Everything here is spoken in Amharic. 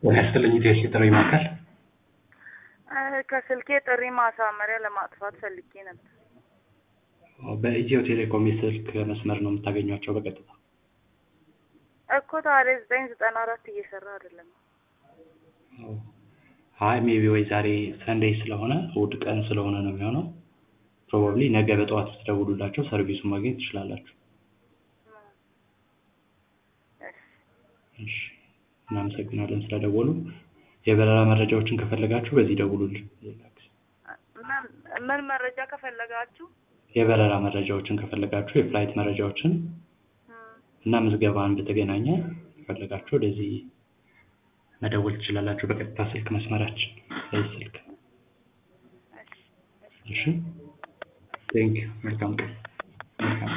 ጤና ይስጥልኝ ኢትዮ ጥሪ ማዕከል ከስልኬ ጥሪ ማሳመሪያ ለማጥፋት ፈልጌ ነበር። በኢትዮ ቴሌኮም የስልክ መስመር ነው የምታገኟቸው በቀጥታ እኮ ታዲያ ዘጠኝ ዘጠና አራት እየሰራ አይደለም። አይ ሜቢ ወይ ዛሬ ሰንዴይ ስለሆነ እሑድ ቀን ስለሆነ ነው የሚሆነው ፕሮባብሊ ነገ በጠዋት ብትደውሉላቸው ሰርቪሱን ማግኘት ትችላላችሁ እሺ እናመሰግናለን ስለደወሉ የበረራ መረጃዎችን ከፈለጋችሁ በዚህ ደውሉልን ምን ምን መረጃ ከፈለጋችሁ የበረራ መረጃዎችን ከፈለጋችሁ የፍላይት መረጃዎችን እና ምዝገባን በተገናኘ ከፈለጋችሁ ወደዚህ መደወል ትችላላችሁ በቀጥታ ስልክ መስመራችን በዚህ ስልክ እሺ ቴንክ መልካም ቀን መልካም